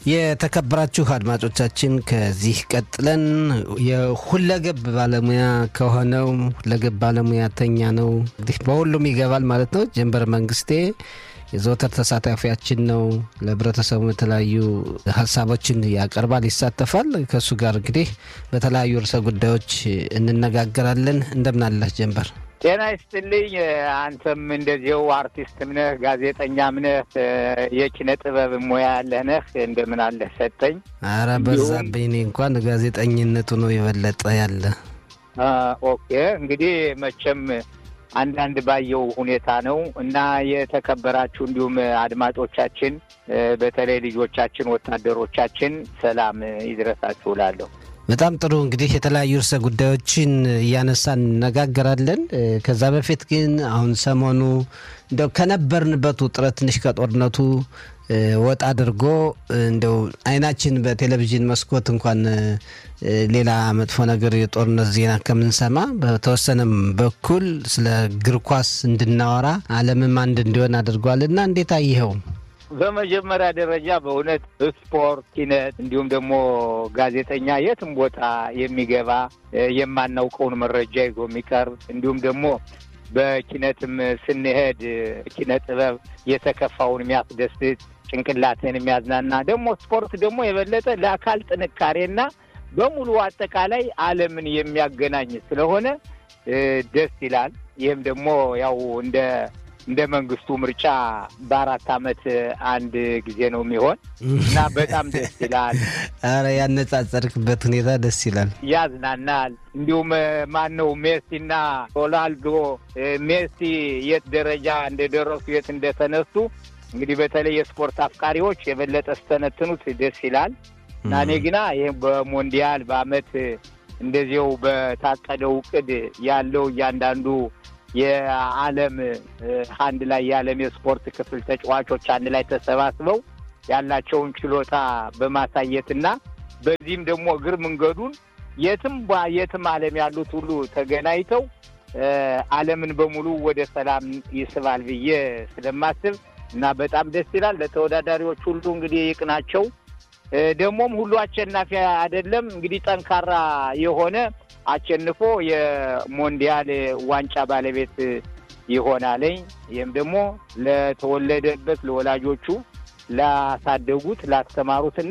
የተከበራችሁ አድማጮቻችን ከዚህ ቀጥለን የሁለገብ ባለሙያ ከሆነው ሁለገብ ባለሙያተኛ ነው እንግዲህ በሁሉም ይገባል ማለት ነው። ጀንበር መንግስቴ የዘወትር ተሳታፊያችን ነው። ለህብረተሰቡ የተለያዩ ሀሳቦችን ያቀርባል፣ ይሳተፋል። ከእሱ ጋር እንግዲህ በተለያዩ ርዕሰ ጉዳዮች እንነጋገራለን። እንደምናለህ ጀንበር? ጤና ይስጥልኝ። አንተም እንደዚው አርቲስትም ነህ፣ ጋዜጠኛም ነህ፣ የኪነ ጥበብ ሙያ ያለህ ነህ። እንደምን አለህ ሰጠኝ? አረ በዛብኝ። እኔ እንኳን ጋዜጠኝነቱ ነው የበለጠ ያለ። ኦኬ እንግዲህ መቼም አንዳንድ ባየው ሁኔታ ነው እና የተከበራችሁ እንዲሁም አድማጮቻችን በተለይ ልጆቻችን፣ ወታደሮቻችን ሰላም ይድረሳችሁ እላለሁ። በጣም ጥሩ እንግዲህ የተለያዩ ርዕሰ ጉዳዮችን እያነሳን እነጋገራለን። ከዛ በፊት ግን አሁን ሰሞኑ እንደው ከነበርንበት ውጥረት ትንሽ ከጦርነቱ ወጣ አድርጎ እንደው አይናችን በቴሌቪዥን መስኮት እንኳን ሌላ መጥፎ ነገር የጦርነት ዜና ከምንሰማ በተወሰነም በኩል ስለ እግር ኳስ እንድናወራ ዓለምም አንድ እንዲሆን አድርጓልና እንዴት አየኸው? በመጀመሪያ ደረጃ በእውነት ስፖርት፣ ኪነት እንዲሁም ደግሞ ጋዜጠኛ የትም ቦታ የሚገባ የማናውቀውን መረጃ ይዞ የሚቀርብ እንዲሁም ደግሞ በኪነትም ስንሄድ ኪነ ጥበብ የተከፋውን የሚያስደስት ጭንቅላትን የሚያዝናና ደግሞ ስፖርት ደግሞ የበለጠ ለአካል ጥንካሬና በሙሉ አጠቃላይ ዓለምን የሚያገናኝ ስለሆነ ደስ ይላል። ይህም ደግሞ ያው እንደ እንደ መንግስቱ ምርጫ በአራት ዓመት አንድ ጊዜ ነው የሚሆን እና በጣም ደስ ይላል። አረ ያነጻጸርክበት ሁኔታ ደስ ይላል፣ ያዝናናል። እንዲሁም ማን ነው ሜሲና ሮናልዶ ሜሲ የት ደረጃ እንደደረሱ የት እንደተነሱ እንግዲህ በተለይ የስፖርት አፍቃሪዎች የበለጠ ስተነትኑት ደስ ይላል እና እኔ ግና ይህ በሞንዲያል በአመት እንደዚው በታቀደው እቅድ ያለው እያንዳንዱ የዓለም አንድ ላይ የዓለም የስፖርት ክፍል ተጫዋቾች አንድ ላይ ተሰባስበው ያላቸውን ችሎታ በማሳየትና በዚህም ደግሞ እግር መንገዱን የትም የትም ዓለም ያሉት ሁሉ ተገናኝተው ዓለምን በሙሉ ወደ ሰላም ይስባል ብዬ ስለማስብ እና በጣም ደስ ይላል። ለተወዳዳሪዎች ሁሉ እንግዲህ ይቅናቸው። ደግሞም ሁሉ አሸናፊ አይደለም። እንግዲህ ጠንካራ የሆነ አሸንፎ የሞንዲያል ዋንጫ ባለቤት ይሆናለኝ። ይህም ደግሞ ለተወለደበት ለወላጆቹ፣ ላሳደጉት፣ ላስተማሩትና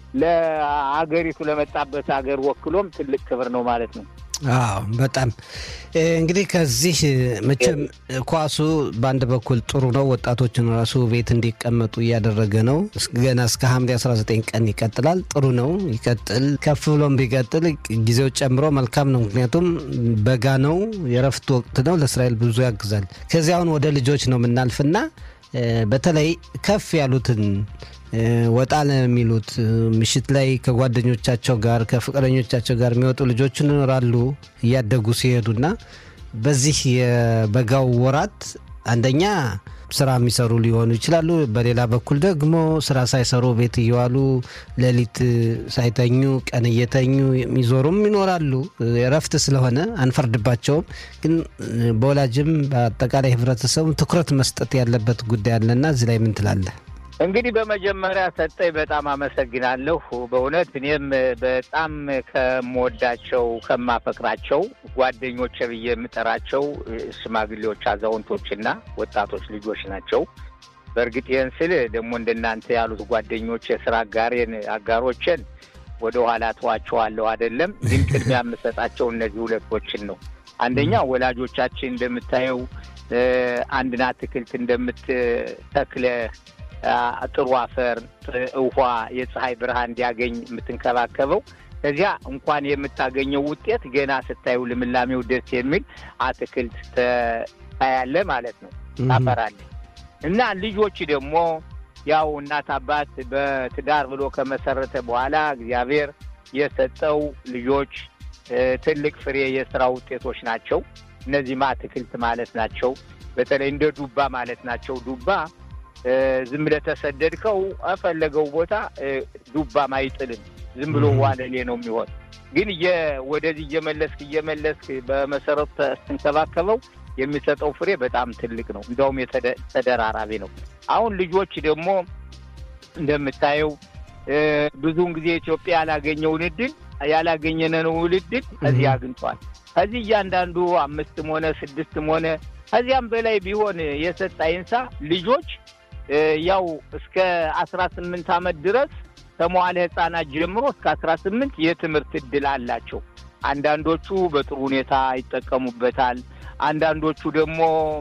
ለአገሪቱ ለመጣበት ሀገር ወክሎም ትልቅ ክብር ነው ማለት ነው። አዎ በጣም እንግዲህ ከዚህ መቼም ኳሱ በአንድ በኩል ጥሩ ነው። ወጣቶችን ራሱ ቤት እንዲቀመጡ እያደረገ ነው። ገና እስከ ሐምሌ 19 ቀን ይቀጥላል። ጥሩ ነው፣ ይቀጥል። ከፍ ብሎም ቢቀጥል ጊዜው ጨምሮ መልካም ነው። ምክንያቱም በጋ ነው፣ የረፍት ወቅት ነው። ለእስራኤል ብዙ ያግዛል። ከዚያውን ወደ ልጆች ነው የምናልፍና በተለይ ከፍ ያሉትን ወጣ ለሚሉት ምሽት ላይ ከጓደኞቻቸው ጋር ከፍቅረኞቻቸው ጋር የሚወጡ ልጆች ይኖራሉ እያደጉ ሲሄዱና በዚህ የበጋው ወራት አንደኛ ስራ የሚሰሩ ሊሆኑ ይችላሉ። በሌላ በኩል ደግሞ ስራ ሳይሰሩ ቤት እየዋሉ ሌሊት ሳይተኙ ቀን እየተኙ የሚዞሩም ይኖራሉ። እረፍት ስለሆነ አንፈርድባቸውም። ግን በወላጅም በአጠቃላይ ህብረተሰቡ ትኩረት መስጠት ያለበት ጉዳይ አለና እዚህ ላይ ምን ትላለህ? እንግዲህ በመጀመሪያ ሰጠኝ በጣም አመሰግናለሁ። በእውነት እኔም በጣም ከምወዳቸው ከማፈቅራቸው ጓደኞች ብዬ የምጠራቸው ሽማግሌዎች፣ አዛውንቶችና ወጣቶች ልጆች ናቸው። በእርግጥ ይህን ስል ደግሞ እንደናንተ ያሉት ጓደኞች የስራ አጋሬን አጋሮችን ወደ ኋላ ተዋቸዋለሁ አይደለም። ግን ቅድሚያ የምሰጣቸው እነዚህ ሁለቶችን ነው። አንደኛ ወላጆቻችን እንደምታየው አንድን አትክልት እንደምትተክለ ጥሩ አፈር፣ ውሃ፣ የፀሐይ ብርሃን እንዲያገኝ የምትንከባከበው ከዚያ እንኳን የምታገኘው ውጤት ገና ስታዩ ልምላሜው ደስ የሚል አትክልት ታያለ ማለት ነው፣ ታፈራለ እና ልጆች ደግሞ ያው እናት አባት በትዳር ብሎ ከመሰረተ በኋላ እግዚአብሔር የሰጠው ልጆች ትልቅ ፍሬ የስራ ውጤቶች ናቸው። እነዚህም አትክልት ማለት ናቸው። በተለይ እንደ ዱባ ማለት ናቸው። ዱባ ዝም ብለህ ተሰደድከው ፈለገው ቦታ ዱባም አይጥልም። ዝም ብሎ ዋለሌ ነው የሚሆን። ግን ወደዚህ እየመለስክ እየመለስክ በመሰረቱ ስትንከባከበው የሚሰጠው ፍሬ በጣም ትልቅ ነው። እንዲያውም ተደራራቢ ነው። አሁን ልጆች ደግሞ እንደምታየው ብዙውን ጊዜ ኢትዮጵያ ያላገኘውን እድል ያላገኘነውን እድል እዚህ አግኝቷል። ከዚህ እያንዳንዱ አምስትም ሆነ ስድስትም ሆነ ከዚያም በላይ ቢሆን የሰጥ አይንሳ ልጆች ያው እስከ አስራ ስምንት ዓመት ድረስ ከመዋለ ሕፃናት ጀምሮ እስከ አስራ ስምንት የትምህርት እድል አላቸው። አንዳንዶቹ በጥሩ ሁኔታ ይጠቀሙበታል። አንዳንዶቹ ደግሞ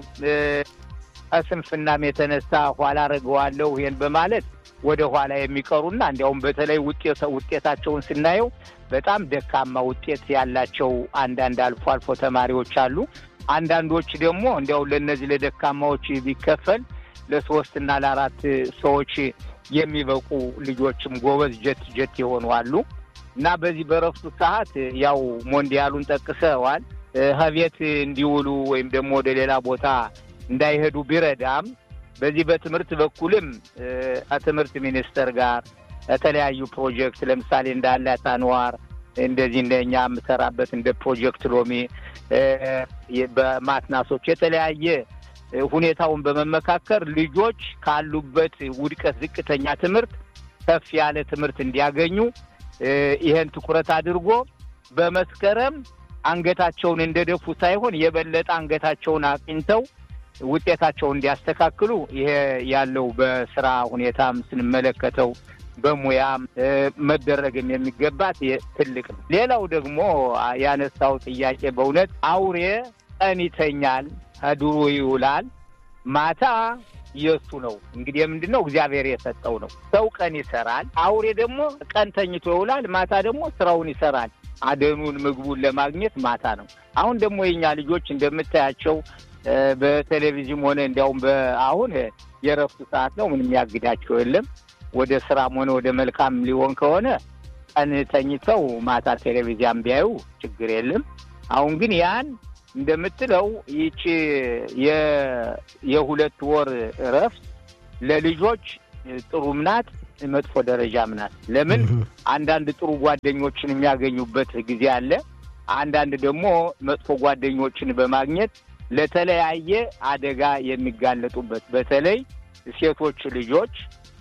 ከስንፍናም የተነሳ ኋላ አደርገዋለሁ ይሄን በማለት ወደ ኋላ የሚቀሩና እንዲያውም በተለይ ውጤት ውጤታቸውን ስናየው በጣም ደካማ ውጤት ያላቸው አንዳንድ አልፎ አልፎ ተማሪዎች አሉ። አንዳንዶች ደግሞ እንዲያው ለእነዚህ ለደካማዎች ቢከፈል ለሶስት እና ለአራት ሰዎች የሚበቁ ልጆችም ጎበዝ ጀት ጀት የሆኑ አሉ እና በዚህ በረፍቱ ሰዓት ያው ሞንዲያሉን ጠቅሰዋል። ከቤት እንዲውሉ ወይም ደግሞ ወደ ሌላ ቦታ እንዳይሄዱ ቢረዳም በዚህ በትምህርት በኩልም ከትምህርት ሚኒስቴር ጋር የተለያዩ ፕሮጀክት ለምሳሌ እንዳለ ታንዋር እንደዚህ እንደኛ የምሰራበት እንደ ፕሮጀክት ሎሚ በማትናሶች የተለያየ ሁኔታውን በመመካከር ልጆች ካሉበት ውድቀት ዝቅተኛ ትምህርት ከፍ ያለ ትምህርት እንዲያገኙ ይሄን ትኩረት አድርጎ በመስከረም አንገታቸውን እንደደፉ ሳይሆን የበለጠ አንገታቸውን አቅኝተው ውጤታቸውን እንዲያስተካክሉ ይሄ ያለው በስራ ሁኔታም ስንመለከተው በሙያም መደረግም የሚገባት ትልቅ ነው። ሌላው ደግሞ ያነሳው ጥያቄ በእውነት አውሬ ቀን ይተኛል፣ ከዱሩ ይውላል፣ ማታ የእሱ ነው። እንግዲህ ምንድን ነው እግዚአብሔር የሰጠው ነው። ሰው ቀን ይሰራል፣ አውሬ ደግሞ ቀን ተኝቶ ይውላል፣ ማታ ደግሞ ስራውን ይሰራል። አደኑን ምግቡን ለማግኘት ማታ ነው። አሁን ደግሞ የኛ ልጆች እንደምታያቸው በቴሌቪዥን ሆነ እንዲያውም አሁን የረፍቱ ሰዓት ነው። ምንም ያግዳቸው የለም። ወደ ስራም ሆነ ወደ መልካም ሊሆን ከሆነ ቀን ተኝተው ማታ ቴሌቪዥን ቢያዩ ችግር የለም። አሁን ግን ያን እንደምትለው ይቺ የሁለት ወር እረፍት ለልጆች ጥሩም ናት፣ መጥፎ ደረጃም ናት። ለምን አንዳንድ ጥሩ ጓደኞችን የሚያገኙበት ጊዜ አለ። አንዳንድ ደግሞ መጥፎ ጓደኞችን በማግኘት ለተለያየ አደጋ የሚጋለጡበት በተለይ ሴቶች ልጆች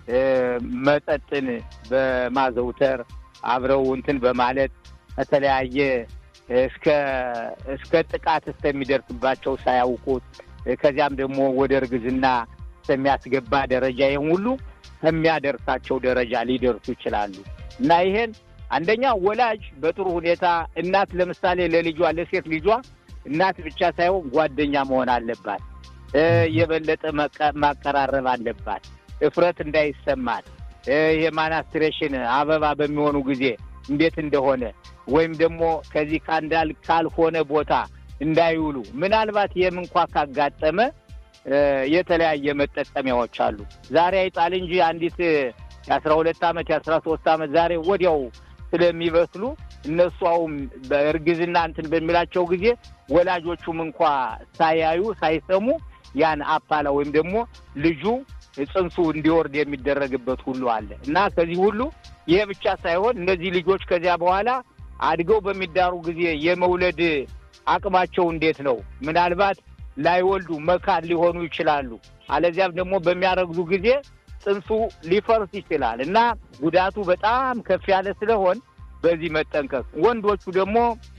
መጠጥን በማዘውተር አብረው እንትን በማለት ከተለያየ እስከ እስከ ጥቃት እስከሚደርስባቸው ሳያውቁት ከዚያም ደግሞ ወደ እርግዝና እስከሚያስገባ ደረጃ ይህን ሁሉ ከሚያደርሳቸው ደረጃ ሊደርሱ ይችላሉ እና ይሄን አንደኛ ወላጅ በጥሩ ሁኔታ እናት ለምሳሌ ለልጇ ለሴት ልጇ እናት ብቻ ሳይሆን ጓደኛ መሆን አለባት። የበለጠ ማቀራረብ አለባት። እፍረት እንዳይሰማት የማናስትሬሽን አበባ በሚሆኑ ጊዜ እንዴት እንደሆነ ወይም ደግሞ ከዚህ ካንዳል ካልሆነ ቦታ እንዳይውሉ ምናልባት ይህም እንኳ ካጋጠመ የተለያየ መጠቀሚያዎች አሉ። ዛሬ አይጣል እንጂ አንዲት የአስራ ሁለት ዓመት የአስራ ሶስት ዓመት ዛሬ ወዲያው ስለሚበስሉ እነሱ አሁን በእርግዝና እንትን በሚላቸው ጊዜ ወላጆቹም እንኳ ሳያዩ ሳይሰሙ ያን አፓላ ወይም ደግሞ ልጁ ጽንሱ እንዲወርድ የሚደረግበት ሁሉ አለ እና ከዚህ ሁሉ ይሄ ብቻ ሳይሆን እነዚህ ልጆች ከዚያ በኋላ አድገው በሚዳሩ ጊዜ የመውለድ አቅማቸው እንዴት ነው? ምናልባት ላይወልዱ መካን ሊሆኑ ይችላሉ። አለዚያም ደግሞ በሚያረግዙ ጊዜ ጽንሱ ሊፈርስ ይችላል እና ጉዳቱ በጣም ከፍ ያለ ስለሆን በዚህ መጠንቀቅ። ወንዶቹ ደግሞ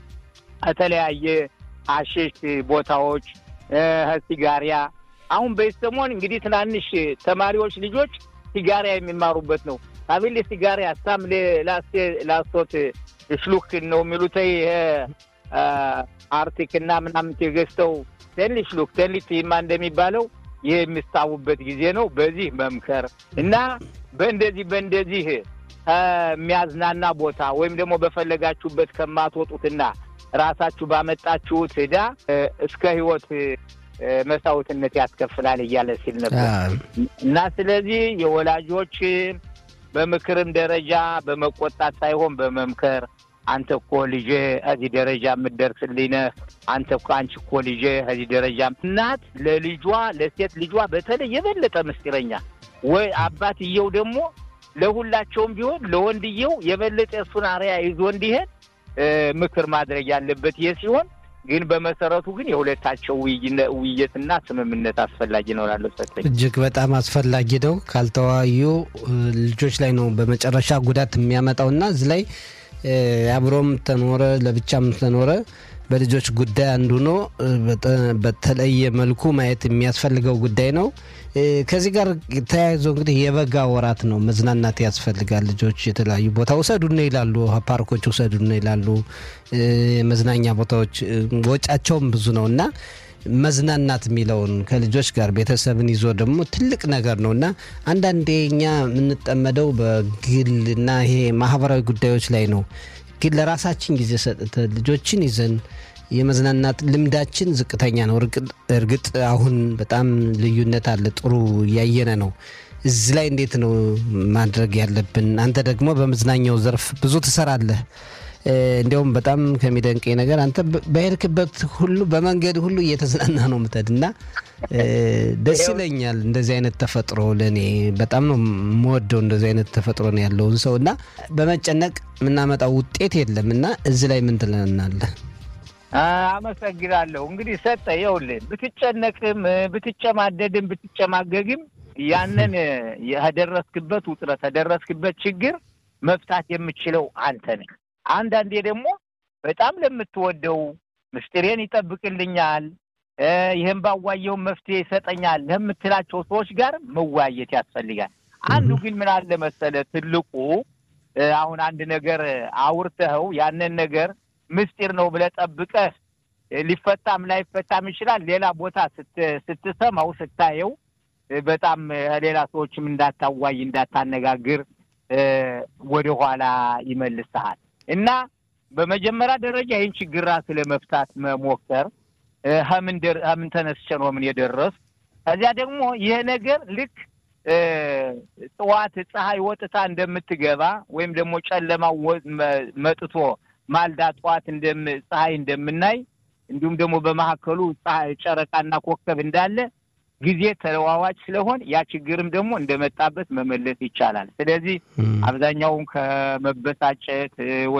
ከተለያየ አሸሽ ቦታዎች ሲጋሪያ አሁን በሰሞን እንግዲህ ትናንሽ ተማሪዎች ልጆች ሲጋሪያ የሚማሩበት ነው። አቤል ሲጋሪያ ሳም ላስቶት ሽሉክ ነው የሚሉት ይሄ አርቲክ እና ምናምን የገዝተው ተንሊ ሽሉክ ተንሊ ቲማ እንደሚባለው ይህ የሚስታቡበት ጊዜ ነው። በዚህ መምከር እና በእንደዚህ በእንደዚህ ከሚያዝናና ቦታ ወይም ደግሞ በፈለጋችሁበት ከማትወጡትና ራሳችሁ ባመጣችሁት ዕዳ እስከ ሕይወት መስዋዕትነት ያስከፍላል እያለ ሲል ነበር እና ስለዚህ የወላጆች በምክርም ደረጃ በመቆጣት ሳይሆን በመምከር አንተ እኮ ልጄ እዚህ ደረጃ የምትደርስልኝ ነህ፣ አንተ እኮ አንቺ እኮ ልጄ እዚህ ደረጃ እናት ለልጇ ለሴት ልጇ በተለይ የበለጠ ምስጢረኛ ወይ አባትየው ደግሞ ለሁላቸውም ቢሆን ለወንድየው የበለጠ እሱን አርያ ይዞ እንዲሄድ ምክር ማድረግ ያለበት ይህ ሲሆን ግን በመሰረቱ ግን የሁለታቸው ውይይትና ስምምነት አስፈላጊ ነው ላለው ሰጠኝ እጅግ በጣም አስፈላጊ ነው። ካልተወያዩ ልጆች ላይ ነው በመጨረሻ ጉዳት የሚያመጣውና እዚህ ላይ አብሮም ተኖረ ለብቻም ተኖረ በልጆች ጉዳይ አንዱ ነው። በተለየ መልኩ ማየት የሚያስፈልገው ጉዳይ ነው። ከዚህ ጋር ተያይዞ እንግዲህ የበጋ ወራት ነው፣ መዝናናት ያስፈልጋል። ልጆች የተለያዩ ቦታ ውሰዱን ይላሉ፣ ፓርኮች ውሰዱን ይላሉ፣ መዝናኛ ቦታዎች ወጫቸውም ብዙ ነው እና መዝናናት የሚለውን ከልጆች ጋር ቤተሰብን ይዞ ደግሞ ትልቅ ነገር ነው እና አንዳንዴ እኛ የምንጠመደው በግል እና ይሄ ማህበራዊ ጉዳዮች ላይ ነው። ግን ለራሳችን ጊዜ ሰጥተን ልጆችን ይዘን የመዝናናት ልምዳችን ዝቅተኛ ነው። እርግጥ አሁን በጣም ልዩነት አለ፣ ጥሩ እያየነ ነው። እዚህ ላይ እንዴት ነው ማድረግ ያለብን? አንተ ደግሞ በመዝናኛው ዘርፍ ብዙ ትሰራለህ። እንዲያውም በጣም ከሚደንቀኝ ነገር አንተ በሄድክበት ሁሉ በመንገድ ሁሉ እየተዝናና ነው ምተድ እና ደስ ይለኛል። እንደዚህ አይነት ተፈጥሮ ለእኔ በጣም ነው የምወደው። እንደዚህ አይነት ተፈጥሮ ነው ያለውን ሰው እና በመጨነቅ የምናመጣው ውጤት የለም እና እዚህ ላይ ምን ትለናለህ? አመሰግናለሁ። እንግዲህ ሰጠ ይኸውልህ፣ ብትጨነቅም ብትጨማደድም ብትጨማገግም ያንን የደረስክበት ውጥረት የደረስክበት ችግር መፍታት የምችለው አንተ ነህ። አንዳንዴ ደግሞ በጣም ለምትወደው ምስጢሬን ይጠብቅልኛል፣ ይህም ባዋየው መፍትሄ ይሰጠኛል ለምትላቸው ሰዎች ጋር መወያየት ያስፈልጋል። አንዱ ግን ምን አለ መሰለ ትልቁ አሁን አንድ ነገር አውርተኸው ያንን ነገር ምስጢር ነው ብለህ ጠብቀህ ሊፈታም ላይፈታም ይችላል። ሌላ ቦታ ስትሰማው ስታየው በጣም ሌላ ሰዎችም እንዳታዋይ እንዳታነጋግር ወደኋላ ይመልስሃል እና በመጀመሪያ ደረጃ ይህን ችግር ራስህ ለመፍታት መሞከር ምን ተነስቼ ነው ምን የደረስ ከዚያ ደግሞ ይሄ ነገር ልክ ጠዋት ፀሐይ ወጥታ እንደምትገባ ወይም ደግሞ ጨለማው መጥቶ ማልዳ ጠዋት ፀሐይ እንደምናይ እንዲሁም ደግሞ በመካከሉ ጨረቃና ኮከብ እንዳለ ጊዜ ተለዋዋጭ ስለሆን ያ ችግርም ደግሞ እንደመጣበት መመለስ ይቻላል። ስለዚህ አብዛኛውን ከመበሳጨት